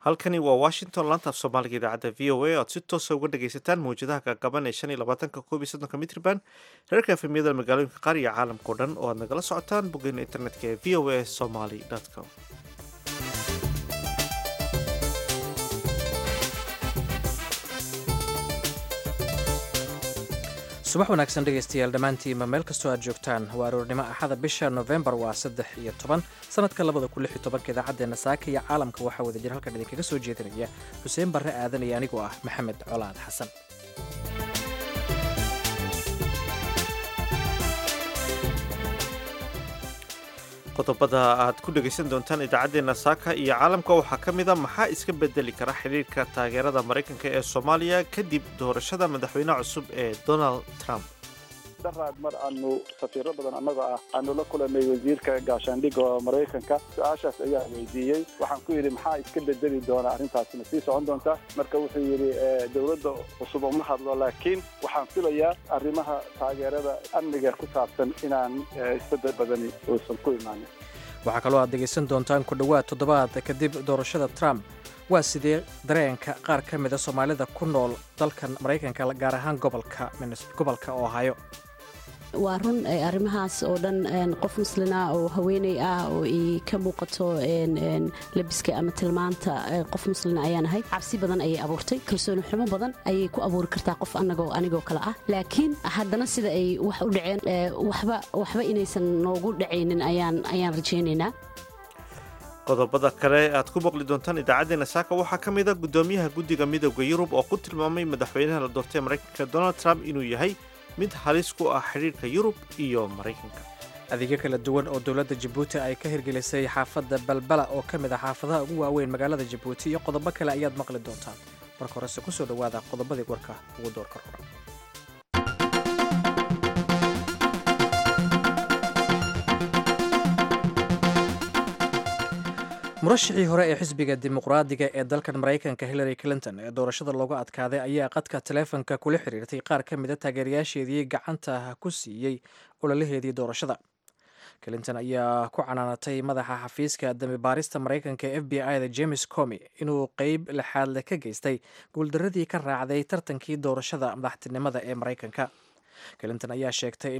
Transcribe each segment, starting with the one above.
halkani waa washington laanta af soomaaliga idaacadda v o a oad si toosa uga dhagaysataan mawjadaha gaagaban ee shan iyo labaatanka koob iyo soddonka mitrban reerka efemiyada magaalooyinka qaar iyo caalamkao dhan oo aad nagala socotaan boggeena internetka ee v o a somaly com subax wanaagsan dhegaystayaal dhammaantiinba meel kastoo aad joogtaan waa aroornimo axada bisha nofembar waa saddex iyo toban sanadka labada kun lix iyo tobanka idaacaddeena saaka iyo caalamka waxaa wada jir halkan idinkaga soo jeedinaya xuseen barre aadan iyo anigoo ah maxamed colaad xasan qodobada aad ku dhegaysan doontaan idaacaddeena saaka iyo caalamka waxaa ka mid a maxaa iska bedeli kara xidhiirka taageerada maraykanka ee soomaaliya kadib doorashada madaxweynaha cusub ee donald trump daraad mar aanu safiiro badan annagoo ah aanu la kulanay wasiirka gaashaandhigga oo maraykanka su-aashaas ayaa weydiiyey waxaan ku yidhi maxaa iska bedeli doona arrintaasina sii socon doonta marka wuxuu yidhi dowladda cusub uma hadlo laakiin waxaan filayaa arrimaha taageerada amniga ku saabsan inaan isbedel badani uusan ku imaanin waxaa kaloo aad dhegaysan doontaan ku dhowaad toddobaad kadib doorashada trump waa sidee dareenka qaar ka mida soomaalida ku nool dalkan maraykanka gaar ahaan gobolka gobolka ohio waa run arrimahaas oo dhan qof muslina oo haweeney ah oo i ka muuqato labiska ama tilmaanta qof muslina ayaan ahay cabsi badan ayay abuurtay kalsooni xumo badan ayay ku abuuri kartaa qof anagoo anigoo kale ah laakiin haddana sida ay wax u dhaceen waxba waxba inaysan noogu dhacaynin ayaan ayaan rajaynaynaa qodobada kale aad ku maqli doontaan idaacaddeenna saaka waxaa ka mid a guddoomiyaha guddiga midooda yurub oo ku tilmaamay madaxweynaha la doortay maraykanka donald trump inuu yahay mid halis ku ah xidhiirka yurub iyo maraykanka adeegyo kala duwan oo dowladda jabuuti ay ka hirgelisay xaafadda balbala oo ka mid ah xaafadaha ugu waaweyn magaalada jabuuti iyo qodobo kale ayaad maqli doontaan marka horese ku soo dhowaada qodobadii warka ugu doorka roran murashixii hore ee xisbiga dimuqraadiga ee dalkan maraykanka hillary clinton ee doorashada looga adkaaday ayaa qadka taleefonka kula xiriirtay qaar ka mida taageerayaasheedii gacanta ku siiyey ololaheedii doorashada clinton ayaa ku canaanatay madaxa xafiiska dambibaarista maraykanka ee f b i da james comi inuu qeyb lixaadle ka geystay guuldaradii ka raacday tartankii doorashada madaxtinimada ee maraykanka clinton ayaa sheegtay in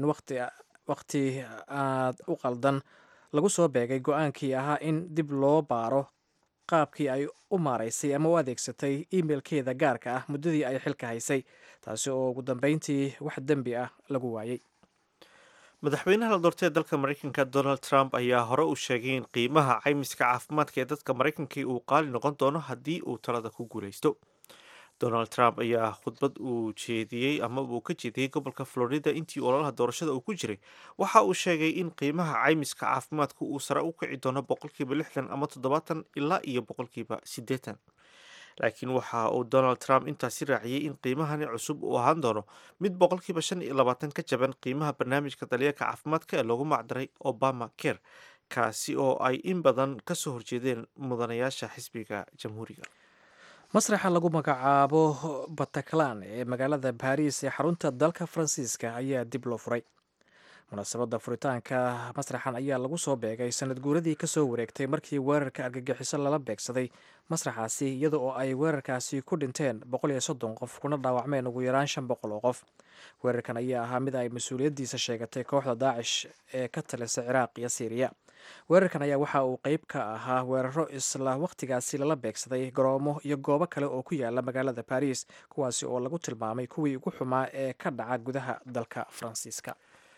waqti aad u qaldan lagu soo beegay go-aankii ahaa in dib loo baaro qaabkii ay u maaraysay ama u adeegsatay imeilkeeda gaarka ah muddadii ay xilka haysay taasi oo ugu dambeyntii wax dembi ah lagu waayey madaxweynaha la doortay ee dalka maraykanka donald trump ayaa hore u sheegay in qiimaha caymiska caafimaadka ee dadka maraykankii uu qaali noqon doono haddii uu talada ku guulaysto donald trump ayaa khudbad uu jeediyey ama uu ka jeediyey gobolka florida intii ololaha doorashada uu ku jiray waxa uu sheegay in qiimaha caymiska caafimaadku uu sare u kici doono boqolkiiba lixdan ama toddobaatan ilaa iyo boqolkiiba siddeetan laakiin waxa uu donald trump intaasi raaciyey in qiimahani cusub uu ahaan doono mid boqolkiiba shan iyo labaatan ka jaban qiimaha barnaamijka daryeelka caafimaadka ee loogu macdaray obama care kaasi oo ay in badan kasoo horjeedeen mudanayaasha xisbiga jamhuuriga masraxa lagu magacaabo bataclan ee magaalada baris ee xarunta dalka faransiiska ayaa dib loo furay munaasabadda furitaanka masraxan ayaa lagu soo beegay sanad guuradii kasoo wareegtay markii weerarka argagixiso lala beegsaday masraxaasi iyada oo ay weerarkaasi ku dhinteen boqol iyo soddon qof kuna dhaawacmeen ugu yaraan shan boqol oo qof weerarkan ayaa ahaa mid ay mas-uuliyaddiisa sheegatay kooxda daacish ee ka talisa ciraaq iyo siiriya weerarkan ayaa waxa uu qeyb ka ahaa weeraro isla wakhtigaasi lala beegsaday garoomo iyo goobo kale oo ku yaala magaalada baris kuwaasi oo lagu tilmaamay kuwii ugu xumaa ee ka dhaca gudaha dalka faransiiska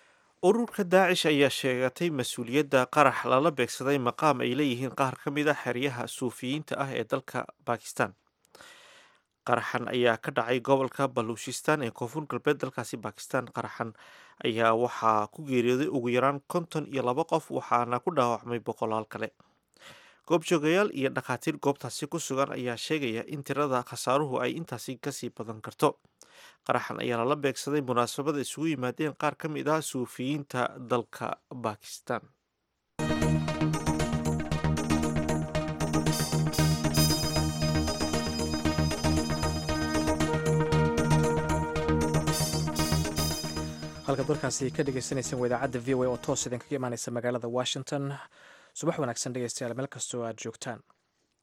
ururka daacish ayaa sheegatay mas-uuliyadda qarax lala beegsaday maqaam ay leeyihiin qaar ka mid a xeryaha suufiyiinta ah ee dalka bakistan qaraxan ayaa ka dhacay gobolka baluushistan ee koonfur galbeed dalkaasi bakistan qaraxan ayaa waxaa ku geeriyooday ugu yaraan konton iyo laba qof waxaana ku dhaawacmay boqolaal kale goobjoogayaal iyo dhakhaatiir goobtaasi ku sugan ayaa sheegaya in tirada khasaaruhu ay intaasi kasii badan karto qaraxan ayaa lala beegsaday munaasabada isugu yimaadeen qaar ka mid ah suufiyiinta dalka bakistan halkaad warkaasi ka dhegeysaneyseen waa idaacadda v o a oo toos idin kaga imaaneysa magaalada washington subax wanaagsan dhegeystayaal meel kastoo aad joogtaan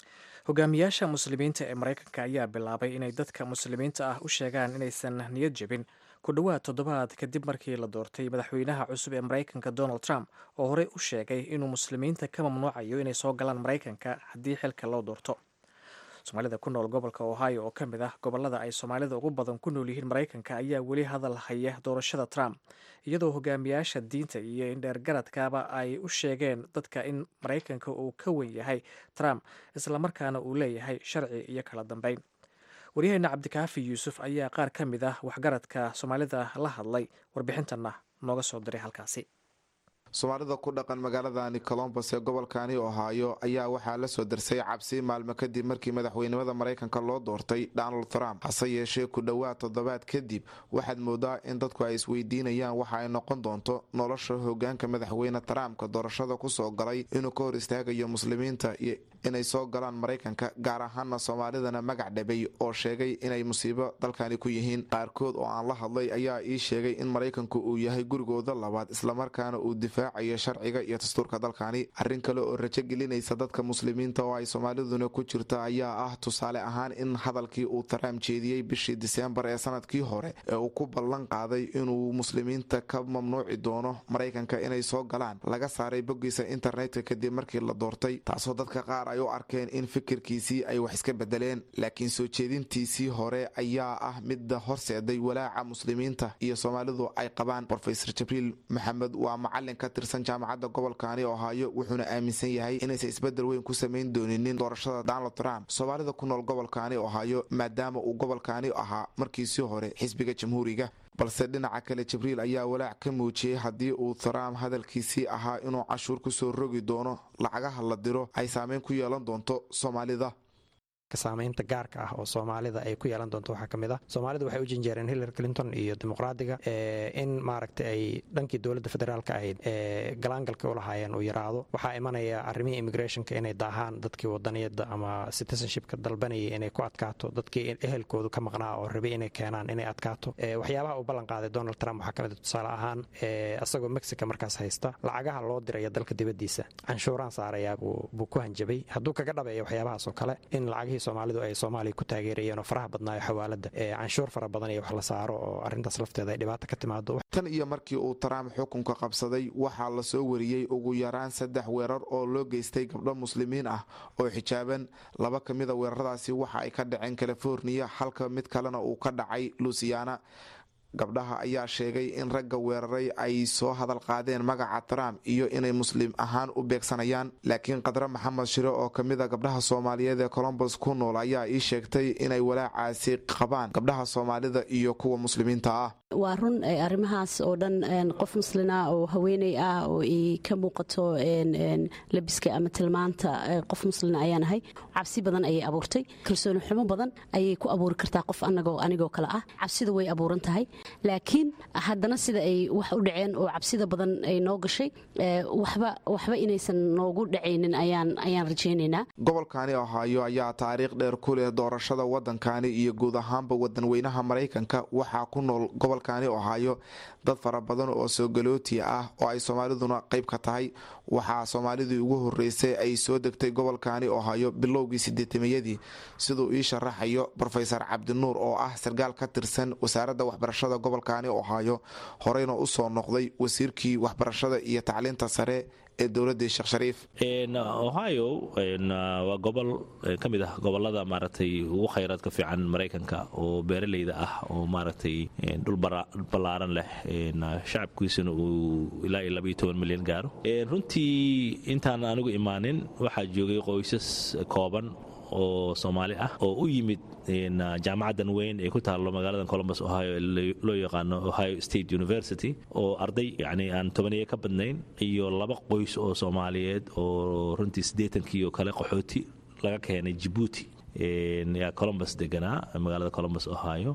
hogaamiyaasha muslimiinta ee maraykanka ayaa bilaabay inay dadka muslimiinta ah u sheegaan inaysan niyad jebin ku dhowaad toddobaad kadib markii la doortay madaxweynaha cusub ee maraykanka donald trump oo horey u sheegay inuu muslimiinta ka mamnuucayo inay soo galaan maraykanka haddii xilka loo doorto soomaalida ku nool gobolka ohio oo ka mid ah gobolada ay soomaalida ugu badan ku nool yihiin maraykanka ayaa weli hadal haya doorashada trump iyadoo hogaamiyaasha diinta iyo indheergaradkaba ay u sheegeen dadka in maraykanka uu ka wen yahay trump islamarkaana uu leeyahay sharci iyo kala dambeyn waryaheena cabdikaafi yuusuf ayaa qaar ka mid ah waxgaradka soomaalida la hadlay warbixintanna nooga soo diray halkaasi soomaalida ku dhaqan magaaladani colombos ee gobolkani ohaayo ayaa waxaa la soo darsay cabsi maalmo kadib markii madaxweynimada maraykanka loo doortay donald trump hase yeeshee ku dhowaad toddobaad kadib waxaad moodaa in dadku ay isweydiinayaan waxa ay noqon doonto nolosha hogaanka madaxweyne trumpka doorashada kusoo galay inuu ka hor istaagayo muslimiinta iyo inay soo galaan maraykanka gaar ahaana soomaalidana magac dhabay oo sheegay inay musiibo dalkani ku yihiin qaarkood oo aan la hadlay ayaa ii sheegay in maraykanku uu yahay gurigooda labaad islamarkaana uu difaacayo sharciga iyo dastuurka dalkani arrin kale oo rajo gelinaysa dadka muslimiinta oo ay soomaaliduna ku jirta ayaa ah tusaale ahaan in hadalkii uu trump jeediyey bishii diseembar ee sanadkii hore ee uu ku ballan qaaday inuu muslimiinta ka mamnuuci doono maraykanka inay soo galaan laga saaray boggiisa internetka kadib markii la doortay taasoo dadka qaar ay u arkeen in fikirkiisii ay wax iska bedeleen laakiin soo jeedintiisii hore ayaa ah midda horseeday walaaca muslimiinta iyo soomaalidu ay qabaan rofesor jibriil maxamed waa macalin ka tirsan jaamacadda gobolkani ohaayo wuxuuna aaminsan yahay inaysan isbedel weyn ku samayn dooninin doorashada donald trump soomaalida ku nool gobolkani ohaayo maadaama uu gobolkani ahaa markiisii hore xisbiga jamhuuriga balse dhinaca kale jibriil ayaa walaac ka muujiyey haddii uu trump hadalkiisii ahaa inuu cashuur kusoo rogi doono lacagaha la diro ay saameyn ku yeelan doonto soomaalida saamaynta gaarka ah oo soomaalida ay ku yeelan doonto waxaa ka mid ah soomaalida waxay u janjeereen hillary clinton iyo dimuqraadiga in maaragtay ay dhankii dowladda federaalka ahayd galaangalka u lahaayeen uu yaraado waxaa imanaya arrimihii immigrationka inay daahaan dadkii wadaniyada ama citizenshipka dalbanayay inay ku adkaato dadkii ehelkoodu ka maqnaa oo rabay inay keenaan inay adkaato waxyaabaha uu ballan qaaday donald trump waxaa ka mid tusaale ahaan isagoo mexica markaas haysta lacagaha loo diraya dalka dibaddiisa canshuuraan saarayaa buu ku hanjabay hadduu kaga dhabeeya waxyaabahaas oo kale in lacagihii soomaalidu ay soomaaliya ku taageerayeen oo faraha badnaayo xawaalada canshuur fara badan iyo wax la saaro oo arrintaas lafteeda ay dhibaato ka timaado tan iyo markii uu trump xukunka qabsaday waxaa lasoo wariyey ugu yaraan saddex weerar oo loo geystay gabdho muslimiin ah oo xijaaban laba ka mida weeraradaasi waxa ay ka dhaceen californiya halka mid kalena uu ka dhacay lusiana gabdhaha ayaa sheegay in ragga weeraray ay soo hadal qaadeen magaca trump iyo inay muslim ahaan u beegsanayaan laakiin qadre maxamed shire oo kamid a gabdhaha soomaaliyeed ee colombos ku nool ayaa ii sheegtay inay walaacaasi qabaan gabdhaha soomaalida iyo kuwa muslimiinta ah waa run arrimahaas oo dhan qof muslina oo haweeney ah oo ay ka muuqato labiska ama tilmaanta qof muslina ayaanahay cabsi badan ayay abuurtay kalsooni xumo badan ayay ku abuuri kartaa qof anagoo anigoo kale ah cabsida way abuuran tahay laakiin haddana sida ay wax u dhaceen oo cabsida badan ay noo gashay waxba waxba inaysan noogu dhacaynin ayaan ayaan rajaynaynaa gobolkani ohaayo ayaa taariikh dheer ku leh doorashada wadankani iyo guud ahaanba wadanweynaha maraykanka waxaa ku nool gobolkani ohaayo dad fara badan oo soogalooti ah oo ay soomaaliduna qayb ka tahay waxaa soomaalidii ugu horeysay ay soo degtay gobolkani ohaayo bilowgii sideetameyadii siduu ii sharaxayo rofesor cabdinuur oo ah sarkaal ka tirsan wasaaradda waxbarashada gobolkani ohaayo horeyna usoo noqday wasiirkii waxbarashada iyo tacliinta sare ee dowladii sheekh shariif ohio waa gobol ka mid ah gobolada maaragtay ugu khayraadka fiican maraykanka oo beeraleyda ah oo maaragtay dhul ballaaran leh shacabkiisuna uu ilaa iyo labaiyo toban milyan gaaro runtii intaan anigu imaanin waxaa joogay qoysas kooban oo soomaali ah oo u yimid jaamacaddan weyn ee ku taallo magaalada colombus ohio loo yaqaano ohio state university oo arday yani aan tobaniyo ka badnayn iyo laba qoys oo soomaaliyeed oo runtii siddeetankii oo kale qaxooti laga keenay jibuuti yaa colombus deganaa magaalada colombus ohio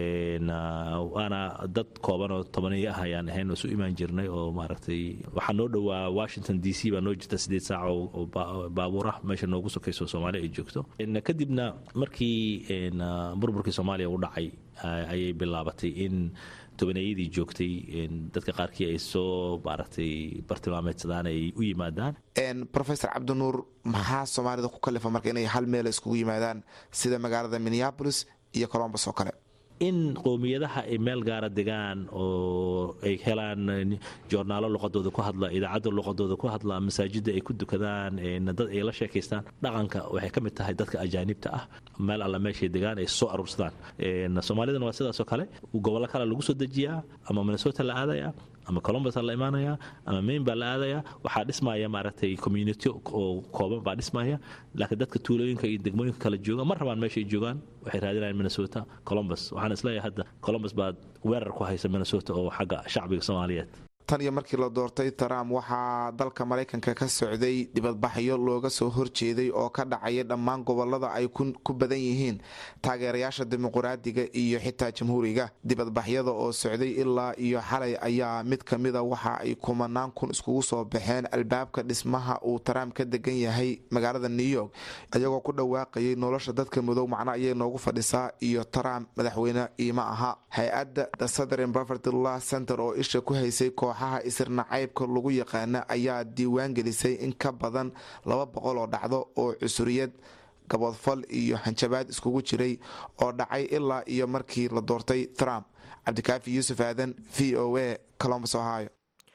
waana dad kooban oo tobaniyo ah ayaan ahayn oo isu imaan jirnay oo maaragtay waxaa noo dhowaa washington d c baa noo jirta sideed saac oo baabuur ah meesha noogu sokayso soomaaliya ay joogto kadibna markii burburkii soomaaliya u dhacay ayay bilaabatay in tobaneeyadii joogtay dadka qaarkii ay soo maaragtay bartilmaameedsadaan ay u yimaadaan rofesor cabdinuur maxaa soomaalida ku kalifa marka inay hal meel iskugu yimaadaan sida magaalada minneabolis iyo colombos oo kale in qowmiyadaha ay meel gaara degaan oo ay helaan joornaalo luqadooda ku hadla idaacadda luqadooda ku hadla masaajidda ay ku dukadaan dad ay la sheekaystaan dhaqanka waxay ka mid tahay dadka ajaanibta ah meel alla meeshay degaan ay soo aruursadaan soomaalidana waa sidaasoo kale gobollo kale lagu soo dejiyaa ama minnesota la aadaya ama colombos la imaanaya ama main baa la aadaya waxaa dhismaya maaragtay community oo kooban baa dhismaya laakiin dadka tuulooyinka iyo degmooyinka kala jooga ma rabaan meeshay joogaan waxay raadinayaan minnesota colombos waxaan isleeyahay hadda colombos baa weerar ku haysa minnesota oo xagga shacbiga soomaaliyeed tan iyo markii la doortay trump waxaa dalka maraykanka ka socday dibadbaxyo looga soo horjeeday oo ka dhacaya dhammaan gobolada ay ku badan yihiin taageerayaasha dimuquraadiga iyo xitaa jamhuuriga dibadbaxyada oo socday ilaa iyo xalay ayaa mid kamida waxa ay kumanaan kun iskugu soo baxeen albaabka dhismaha uu trump ka degan yahay magaalada new york iyagoo ku dhawaaqayay nolosha dadka madow macno ayay noogu fadhisaa iyo trump madaxweyne iima aha hay-adda the southern poverty law center oo isha ku haysay kooxaha isirnacaybka lagu yaqaana ayaa diiwaan gelisay in ka badan laba boqol oo dhacdo oo cusuriyad gaboodfal iyo hanjabaad iskugu jiray oo dhacay ilaa iyo markii la doortay trump cabdikaafi yuusuf aadan v o a colombus ohio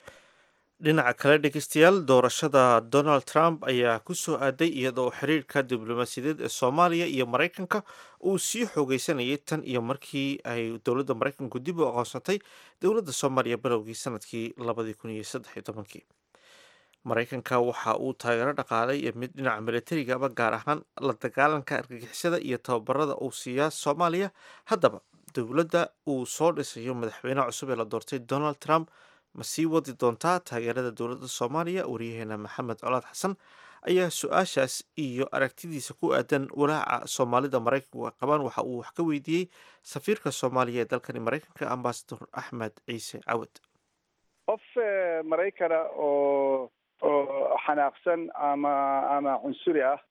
dhinaca kale dhegeystayaal doorashada donald trump ayaa ku soo aaday iyadoo xiriirka diblomaasiyadeed ee soomaaliya iyo maraykanka uu sii xoogeysanayay tan iyo markii ay dowladda maraykanku dib u aqoonsatay dowladda soomaaliya bilowgii sanadkii labadii kun iyo saddexiyo tobankii maraykanka waxa uu taageero dhaqaalay iyo mid dhinaca milatarigaba gaar ahaan la dagaalanka argagixisada iyo tababarada uu siiyaa soomaaliya haddaba dowladda uu soo dhisayo madaxweynaha cusub ee la doortay donald trump ma sii wadi doontaa taageerada dowladda soomaaliya waryaheena maxamed colaad xasan ayaa su-aashaas iyo aragtidiisa ku aadan walaaca soomaalida maraykanku ay qabaan waxa uu wax ka weydiiyey safiirka soomaaliya ee dalkani maraykanka ambasador axmed ciise cawad qof maraykana oo oo xanaaqsan ama ama cunsuri ah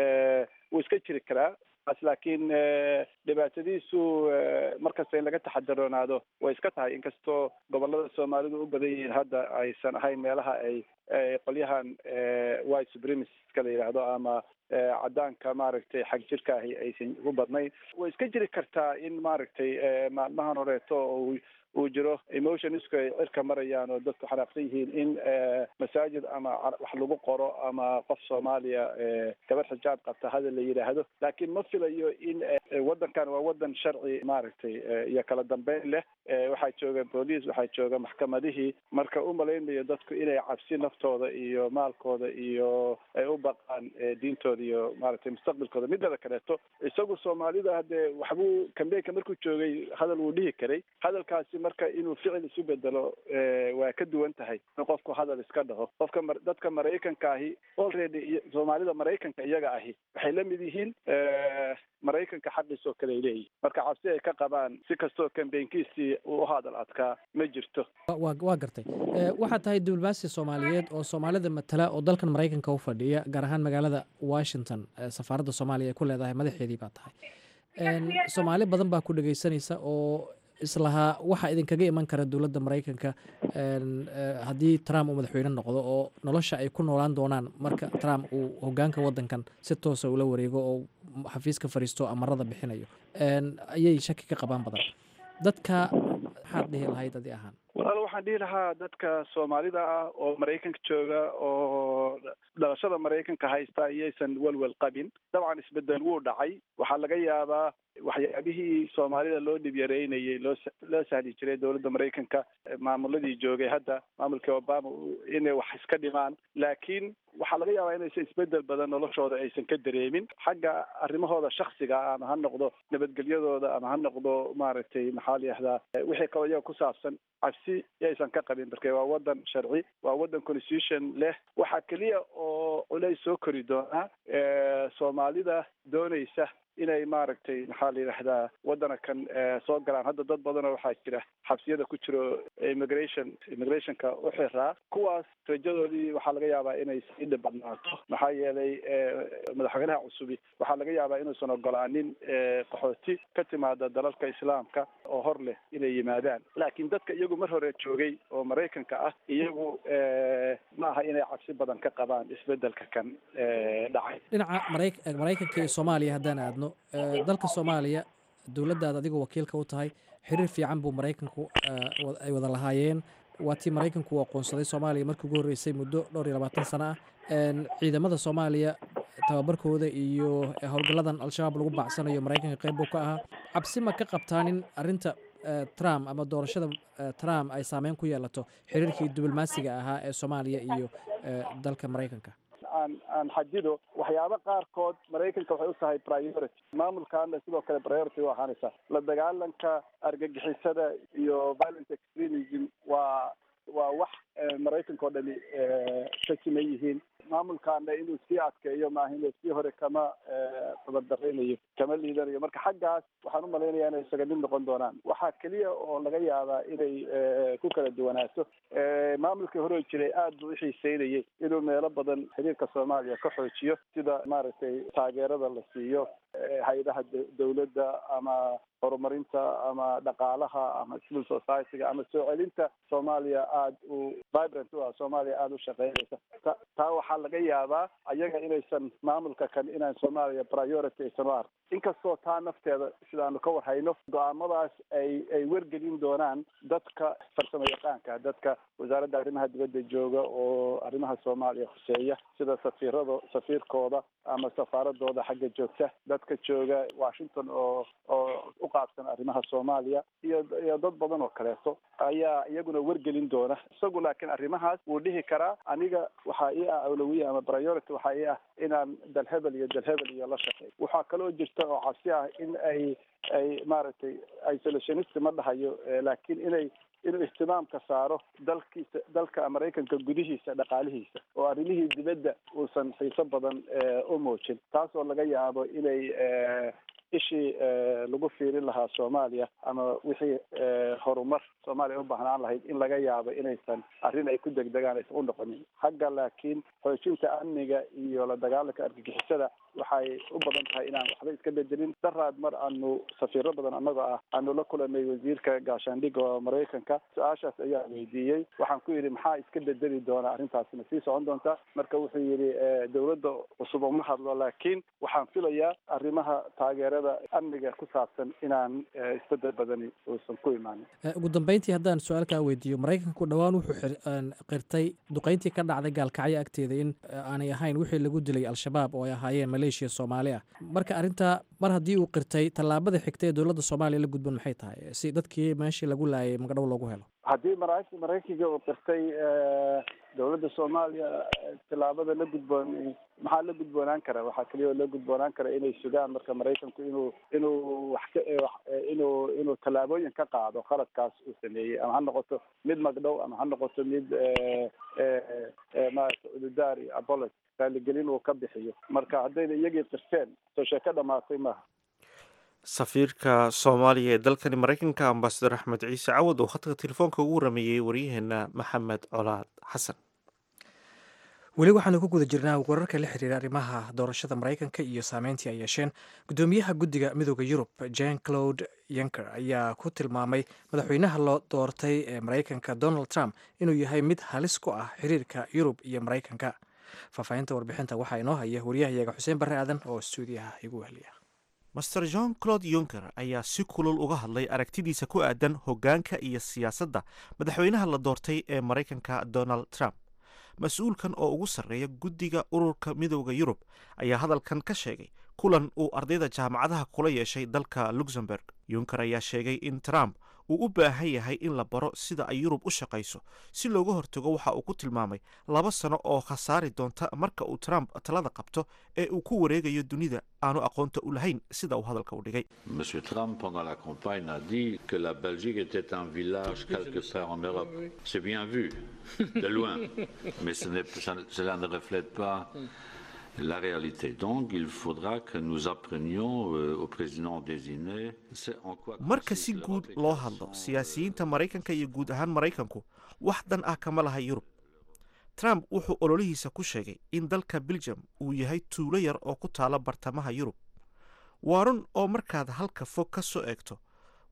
wuu iska jiri karaa as laakiin dhibaatadiisu markasta in laga taxadaroonaado way iska tahay inkastoo gobolada soomaalidu u badan yihiin hadda aysan ahayn meelaha ay qolyahan white supremaciska la yidhaahdo ama cadaanka maaragtay xag jirka ahi aysan ugu badnayn way iska jiri kartaa in maaragtay maalmahan horeeto oo uu jiro emotionsku ay cirka marayaan oo dadku xanaaqsan yihiin in masaajid ama wax lagu qoro ama qof soomaaliya gabar xijaab qabta hadal la yidhaahdo laakiin ma filayo in waddankan waa waddan sharci maaragtay iyo kala dambeyn leh waxaa jooga booliis waxaa jooga maxkamadihii marka u malaynayo dadku inay cabsi naftooda iyo maalkooda iyo ay u baqaan diintooda iyo maaragtay mustaqbalkooda midada kaleeto isagu soomaalida haddee waxbuu kambeynka markuu joogay hadal wuu dhihi karay hadalkaasi marka inuu ficil isu bedelo waa ka duwan tahay in qofku hadal iska dhaho qofka dadka maraykanka ahi already soomaalida maraykanka iyaga ahi waxay la mid yihiin maraykanka xaqiis oo kale ay leeyihin marka cabsi ay ka qabaan si kastoo kambeynkiisii uu u hadal adkaa ma jirto wa waa gartay waxaad tahay diblomaasi soomaaliyeed oo soomaalida matala oo dalkan maraykanka u fadhiya gaar ahaan magaalada washington safaaradda soomaaliya ay ku leedahay madaxeedii baa tahay soomaali badan baa ku dhegeysanaysa oo islahaa waxaa idinkaga iman kara dowladda maraykanka haddii trump uu madaxweyne noqdo oo nolosha ay ku noolaan doonaan marka trump uu hogaanka waddankan si toosa ula wareego oo xafiiska fariisto amarada bixinayo ayay shaki ka qabaan badan dadka maxaad dhihi lahayd adi ahaan walaal waxaan dhihi lahaa dadka soomaalida ah oo maraykanka jooga oo dhalashada maraykanka haysta iyaysan welwel qabin dabcan isbedel wuu dhacay waxaa laga yaabaa waxyaabihii soomaalida loo dhib yareynayay loo loo sahli jiray dowladda maraykanka maamuladii joogay hadda maamulkii obama inay wax iska dhimaan laakiin waxaa laga yaabaa inaysan isbedel badan noloshooda aysan ka dareemin xagga arrimahooda shaksiga ah ama ha noqdo nabadgelyadooda ama ha noqdo maaragtay maxaa la yihahdaa wixii kaloo iyaga ku saabsan cabsi yaysan ka qabin marka waa waddan sharci waa waddan constitution leh waxaa keliya oo culays soo kori doonaa soomaalida doonaysa inay maaragtay maxaa la yidhahdaa waddana kan soo galaan hadda dad badanoo waxaa jira xabsiyada ku jiro immigration immigrationka u xiraa kuwaas rajadoodii waxaa laga yaabaa inay sii dhibadnaato maxaa yeelay madaxweynaha cusubi waxaa laga yaabaa inuusan ogolaanin qaxooti ka timaada dalalka islaamka oo hor leh inay yimaadaan laakiin dadka iyagu mar hore joogay oo maraykanka ah iyagu ma aha inay cabsi badan ka qabaan isbedelka kan dhacay dhinaca mara maraykanka iyo soomaaliya haddaan aadno dalka soomaaliya dowladdaad adigu wakiilka u tahay xiriir fiican buu maraykanku ay wada lahaayeen waa tii maraykanku uu aqoonsaday soomaaliya markii ugu horreysay muddo dhowr iyo labaatan sano ah ciidamada soomaaliya tababarkooda iyo howlgalladan al-shabaab lagu bacsanayo maraykanka qayb buu ka ahaa cabsi ma ka qabtaan in arrinta trump ama doorashada trump ay saameyn ku yeelato xiriirkii diblomaasiga ahaa ee soomaaliya iyo dalka maraykanka aan aan xadido waxyaabo qaarkood maraykanka waxay u tahay priority maamulkaana sidoo kale priority u ahaanaysa la dagaalanka argagixisada iyo violent extremism waa waa wax maraykanka oo dhani ka siman yihiin maamulkaana inuu sii adkeeyo maaha inuu sii hore kama tabadaraynayo kama liidanayo marka xaggaas waxaan u malaynayaa inay isaga mid noqon doonaan waxaa keliya oo laga yaabaa inay ku kala duwanaato maamulkii hore jiray aad buu uxiiseynayay inuu meelo badan xiriirka soomaaliya ka xoojiyo sida maaragtay taageerada la siiyo hay-adaha dawladda ama horumarinta ama dhaqaalaha ama civil society-ga ama soo celinta soomaaliya aada u vibrant u ah soomaaliya aada u shaqeynaysa ta taa waxaa laga yaabaa ayaga inaysan maamulka kan inaan soomaaliya priority aysan u ark inkastoo taa nafteeda sidaanu ka warhayno go-aamadaas ay ay wergelin doonaan dadka farsamo yaqaanka dadka wasaaradda arrimaha dibadda jooga oo arrimaha soomaaliya khuseeya sida safiirado safiirkooda ama safaaradooda xagga joogta dadka jooga washington oo oo u qaabsan arrimaha soomaaliya iyo iyo dad badan oo kaleeto ayaa iyaguna wergelin doona isagu laakiin arrimahaas wuu dhihi karaa aniga waxaa ii ah awlawiya ama priority waxaa ii ah inaan dalhebel iyo dalhebel iyo la shaqeey waxaa kaloo jirta oo cabsi ah in ay ay maaragtay isolationist ma dhahayo laakiin inay inuu ihtimaamka saaro dalkiisa dalka maraykanka gudihiisa dhaqaalihiisa oo arrimihii dibadda uusan xiiso badan u muujin taas oo laga yaabo inay ishii lagu fiirin lahaa soomaaliya ama wixii horumar soomaaliya u baahnaan lahayd in laga yaabo inaysan arrin ay ku degdegaan aysan u noqonin xagga laakiin xoojinta amniga iyo la dagaalanka argagixisada waxay u badan tahay inaan waxba iska bedelin daraad mar aanu safiiro badan annagoo ah aanu la kulanay wasiirka gaashaandhigga oo maraykanka su-aashaas ayaa weydiiyey waxaan ku yidhi maxaa iska bedeli doona arrintaasina sii socon doonta marka wuxuu yidhi dawladda cusub uma hadlo laakiin waxaan filayaa arrimaha taageerada amniga ku saabsan inaan isbedel badani uusan ku imaanin ugu dambeyntii haddaan su-aalkaa weydiiyo maraykanku dhowaan wuxuu qirtay duqeyntii ka dhacday gaalkacyo agteeda in aanay ahayn wixii lagu dilay al-shabaab oo ay ahaayeen maleeshiya soomaali ah marka arrintaa mar haddii uu qirtay tallaabada xigta ee dowladda soomaaliya la gudban maxay tahay si dadkii meeshii lagu laayay magadhow loogu helo haddii mara maraykanka uu qirtay dowladda soomaaliya tillaabada la gudboon maxaa la gudboonaan kara waxaa keliya oo la gudboonaan kara inay sugaan marka maraykanku inuu inuu wax ka inuu inuu tallaabooyin ka qaado qaladkaas uu sameeyey ama ha noqoto mid magdhow ama ha noqoto mid maarata ududaar iyo abolos raaligelin uu ka bixiyo marka haddayna iyagii qirteen soo sheeko dhamaatay maaha safiirka soomaaliya ee dalkani maraykanka ambasador axmed ciise cawad oo khadka telefoonka ugu warameeyey waryaheena maxamed colaad xasan weli waxaanu ku guda jirnaa wararka la xiriira arrimaha doorashada maraykanka iyo saameyntii ay yeesheen guddoomiyaha guddiga midooda yurub jan claude yanker ayaa ku tilmaamay madaxweynaha loo doortay ee maraykanka donald trump inuu yahay mid halis ku ah xiriirka yurub iyo maraykanka faahfaahinta warbixinta waxaa inoo haya wariyahayaga xuseen barre aadan oo stuudiyaha igu wehliya master john claude yunker ayaa si kulul uga hadlay aragtidiisa ku aadan hoggaanka iyo siyaasadda madaxweynaha la doortay ee maraykanka donald trump mas-uulkan oo ugu sarreeya guddiga ururka midooda yurub ayaa hadalkan ka sheegay kulan uu ardayda jaamacadaha kula yeeshay dalka luxemburg yunker ayaa sheegay in trump uu u baahan yahay in la baro sida ay yurub u shaqayso si looga hortago waxa uu ku tilmaamay laba sano oo khasaari doonta marka uu trump talada qabto ee uu ku wareegayo dunida aanu aqoonta u lahayn sida uu hadalka u dhigay Monsieur Trump, pendant la campagne, a dit que la Belgique était un village quelque part en Europe. C'est bien vu, de loin, mais ce n'est- ça- cela ne reflète pas la réalité. Donc, il faudra que nous apprenions euh, au président désigné c'est en quoi marka si consiste guud l'Europe et loo quelles hadlo sont, euh, siyaasiyiinta maraykanka iyo guud ahaan maraykanku wax dan ah kama laha yurub trump wuxuu ololihiisa ku sheegay in dalka belgium uu yahay tuulo yar oo ku taala bartamaha yurub waa run oo markaad halka fog ka soo eegto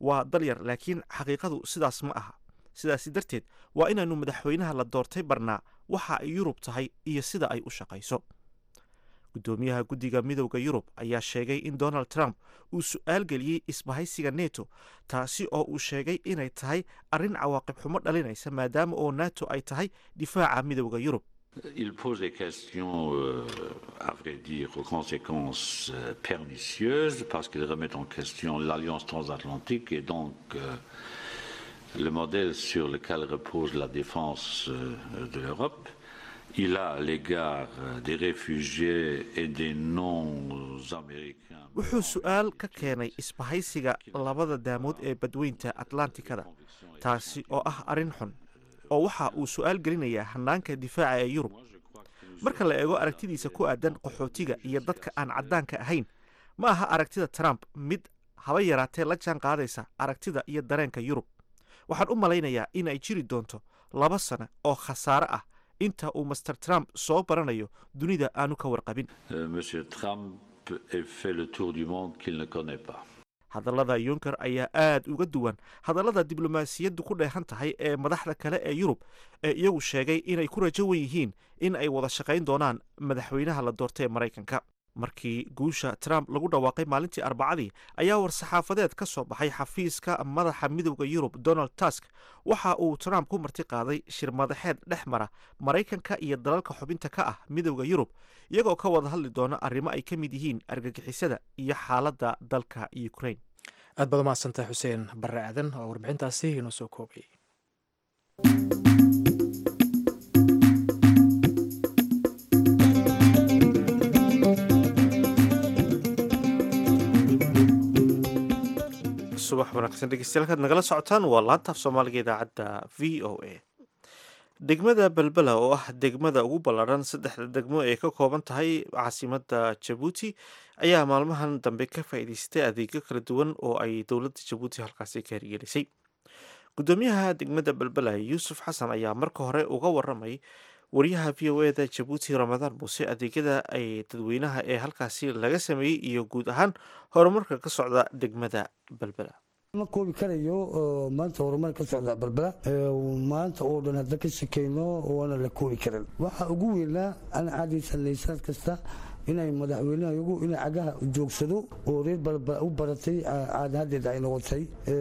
waa dalyar laakiin xaqiiqadu sidaas ma aha sidaasi darteed waa inaannu madaxweynaha la doortay barnaa waxa ay yurub tahay iyo sida ay u shaqayso guddoomiyaha guddiga midowda yurub ayaa sheegay in donald trump uu su-aal geliyey isbahaysiga neto taasi oo uu sheegay inay tahay arrin cawaaqib xumo dhalinaysa maadaama oo nato ay tahay difaaca midowda yurub Il pose des questions, euh, à vrai dire, aux conséquences euh, pernicieuses, parce qu'il remet en question l'alliance transatlantique et donc euh, le modèle sur lequel repose la défense de l'Europe. Il a à l'égard des réfugiés et des non-américains. wuxuu su-aal ka keenay isbahaysiga labada daamood ee badweynta atlantikada taasi oo ah arrin xun oo waxa uu su-aal gelinayaa hanaanka difaaca ee yurub marka la eego aragtidiisa ku aadan qaxootiga iyo dadka aan caddaanka ahayn ma aha aragtida trump mid haba yaraatee la jaan qaadaysa aragtida iyo dareenka yurub waxaan u malaynayaa in ay jiri doonto laba sano oo khasaare ah inta uu master trump soo baranayo dunida aanu ka warqabin Monsieur Trump ait fait le tour du monde qu'il ne connaît pas. hadallada yunker ayaa aad uga duwan hadallada diblomaasiyaddu ku dheehan tahay ee madaxda kale ee yurub ee iyagu sheegay inay ku rajo wan yihiin in ay wada shaqayn doonaan madaxweynaha la doortay ee maraykanka markii guusha trump lagu dhawaaqay maalintii arbacadii ayaa war-saxaafadeed ka soo baxay xafiiska madaxa midowda yurub donald tusk waxa uu trump ku marti qaaday shir madaxeed dhex mara maraykanka iyo dalalka xubinta ka ah midowda yurub iyagoo ka wada hadli doona arrimo ay ka mid yihiin argagixisada iyo xaaladda dalka ukraine aad baad umahadsantahay xuseen barre aadan oo warbixintaasi inoo soo koobay subax wanaagsan dhegeystayaal kaad nagala socotaan waa laantaaf soomaaliga idaacadda v o a degmada belbela oo ah degmada ugu ballaadhan saddexda degmo ee ka kooban tahay caasimadda jabuuti ayaa maalmahan dambe ka faa'iidaystay adeegyo kala duwan oo ay dowladda jabuuti halkaasi ka hirgelisay guddoomiyaha degmada belbela yuusuf xasan ayaa marka hore uga waramay wariyaha v o eda jabuuti ramadaan muuse adeegyada ay dadweynaha ee halkaasi laga sameeyey iyo guud ahaan horumarka ka socda degmada belbela ma koobi karayo maanta horumar ka socda balbala maanta oo dhan hadda ka shakeyno waana la koobi karan waxaa ugu weynaa aan caadaysanay sanad kasta inay madaxweynaha iyagu inay cagaha joogsado oo reer balbala u baratay caadahadeeda ay noqotay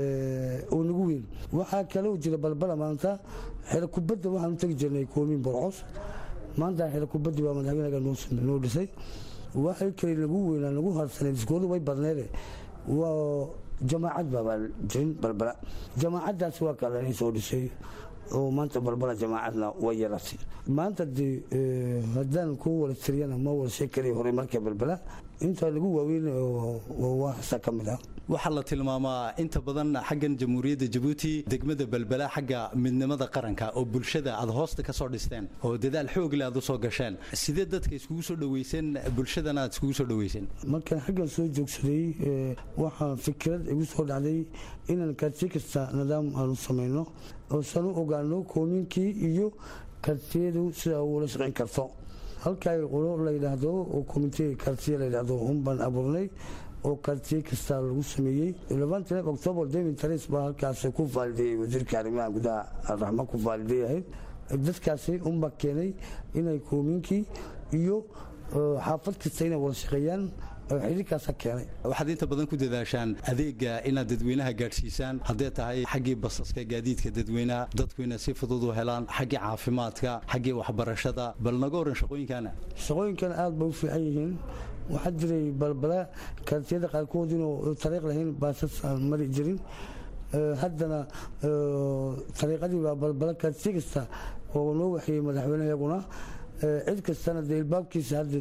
oo nagu weyn waxaa kale oo jira balbala maanta xero kubadda waxaan u tegi jirnay koomin borcos maanta xero kubaddi waa madaxweynaga noo dhisay waxay kale nagu weynaa nagu harsanay diskoodu way badneede waa jamaacad baabaa jirin balbala jamaacaddaas waa kale soo dhisay oo maanta balbala jamaacadna way yaratay maanta de haddaan ku wala tiriyana ma wala sheekari hore marka balbala inta lagu waaweyn waxsa ka mid ah waxaa la tilmaamaa inta badan xaggan jamhuuriyadda jabuuti degmada belbela xagga midnimada qaranka oo bulshada aad hoosta ka soo dhisteen oo dadaal xoogle aad u soo gasheen sidee dadka iskugu soo dhaweyseen bulshadana aad iskugu soo dhaweyseen markaan xaggan soo joogsaday waxaa fikrad igu soo dhacday inaan karti kasta nidaam aanu samayno oosan u ogaano koominkii iyo kartiyadu sida ula shaqayn karto halkaa qolo la yidhaahdo oo komite kartiya la yidhaahdo unbaan abuurnay oo kartiye kasta lagu sameeyey labaantan octoobar david taris baa halkaas ku faalideeyey wasiirka arrimaha gudaha raxma ku faalideeyahayd dadkaasi unbaa keenay inay koominkii iyo xaafad kasta inay wada shaqeeyaan xiriirkaasa keenay waxaad inta badan ku dadaashaan adeega inaad dadweynaha gaadhsiisaan hadday tahay xaggii basaska gaadiidka dadweynaha dadku inay si fudud u helaan xaggii caafimaadka xaggii waxbarashada bal naga waran shaqooyinkana shaqooyinkan aad bay u fiican yihiin waxaa jiray balbala kartiyada qaarkood inuu tariiq lahayn baasas aan mari jirin haddana tariiqadii baa balbala kartiye kasta oo noo waxeeyey madaxweyne iyaguna cid kastana dee ilbaabkiisa hadda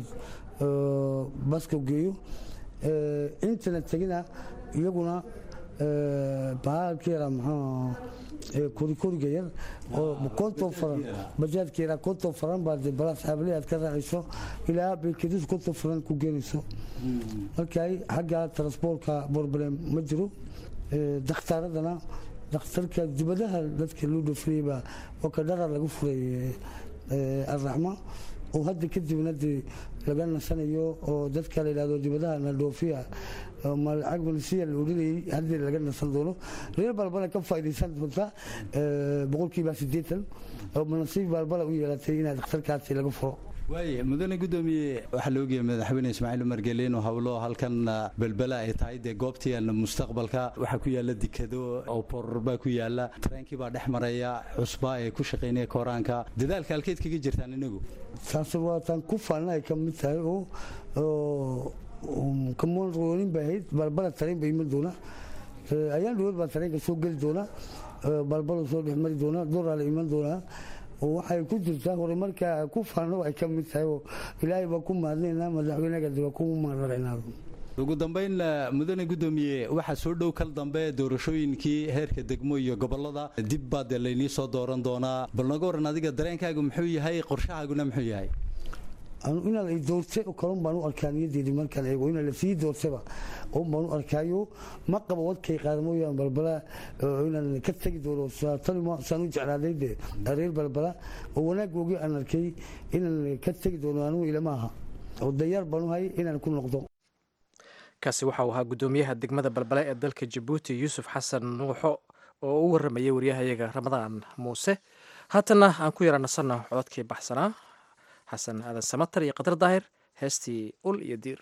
baska geeyo intana tegina iyaguna bahalka yara maxaa korikoriga yar oo konton faran bajaadka yaraa konton faran baa dee balaas xaabalihi aad ka raacayso ilaa beekadis konton faran ku geenayso markay xagga transportka problem ma jiro dakhtaaradana dakhtarka dibadaha dadka loo dhafriyey baa oo ka dharar lagu furay alraxma oo hadda kadibna dee laga nasanayo oo dadka la yidhahdo dibadaha nadhoofiya lacag malisiya la odhanayay haddii laga nasan doono reer balbala ka faa'iidaysan doonta boqolkiiba siddeetan oo nasiib balbala u yeelatay inaad dhakhtarkaasi laga furo waaya mudane gudoomiye waxaa la ogyahay madaxweyne ismaaciil umar geele inuu hawlo halkan belbela ay tahay dee goobtii mustaqbalka waxaa ku yaala dikado oo boror baa ku yaala tareenkii baa dhex maraya cusbaa ee ku shaqaynaya kooraanka dadaalka halkeed kaga jirtaan inagu taasi waa taan ku faana ay ka mid tahay oo kamoonroonin bay ahayd balbala tareen ba iman doona ayaan dhawood baa tareenka soo geli doona balbala soo dhex mari doona doraa la iman doonaa waxay ku jirtaa horumarka ku faano ay ka mid tahay oo ilaahay baa ku mahadnaynaa madaxweynaga waa ku mahadnaqaynaa ugu dambayn mudane gudoomiye waxaa soo dhow kal dambe doorashooyinkii heerka degmo iyo gobolada dib baa dee laynii soo dooran doonaa bal naga waran adiga dareenkaagu muxuu yahay qorshahaaguna muxuu yahay inaan ay doortay oo kalun baan u arkaa niyadeedii markaan eego inaan la sii doortaba un baan u arkaayo ma qabo wadkay qaadamooyaan balbala inaan ka tegi doono saan u jeclaaday de reer balbala oo wanaaggoogii aan arkay inaan ka tegi doono anugu ilama aha oo dayaar baan u hay inaan ku noqdo kaasi waxa uu ahaa guddoomiyaha degmada balbale ee dalka jabuuti yuusuf xasan nuuxo oo u waramayay waryahayaga ramadaan muuse haatana aan ku yara nasanno codadkii baxsanaa xasan aadan samatar iyo qadar daahir heestii ul iyo diir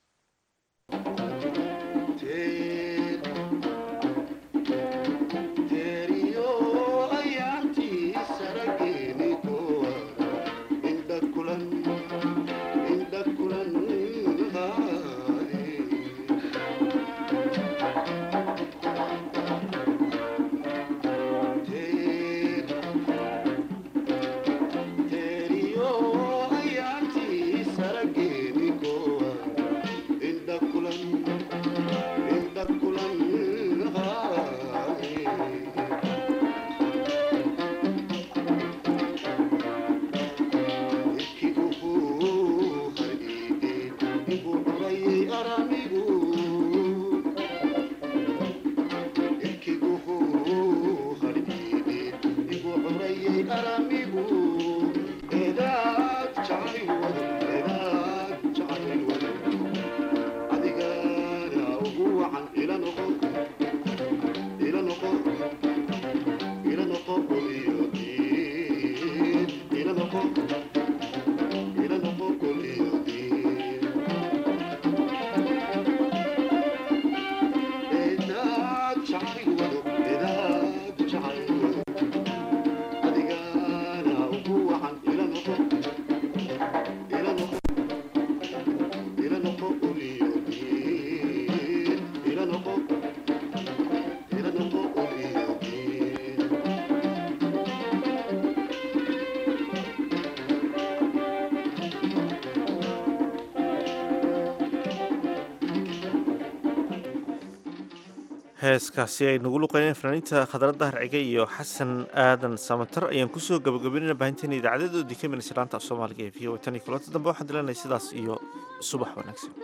heeskaasi ay nagu luqeyneen fanaaniinta khadra dahar cige iyo xasan aadan samatar ayaan kusoo gabagabeynayna baahinteena idaacadeedoodii ka minaysa laanta af soomaaliga ee v o tan iyo kulanta dambe waxaan dilanay sidaas iyo subax wanaagsan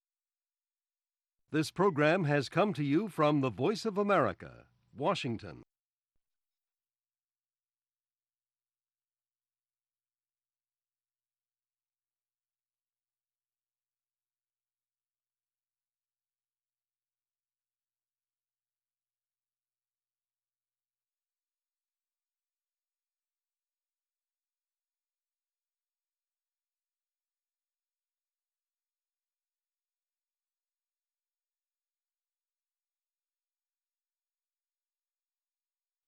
This program has come to you from the Voice of America, Washington.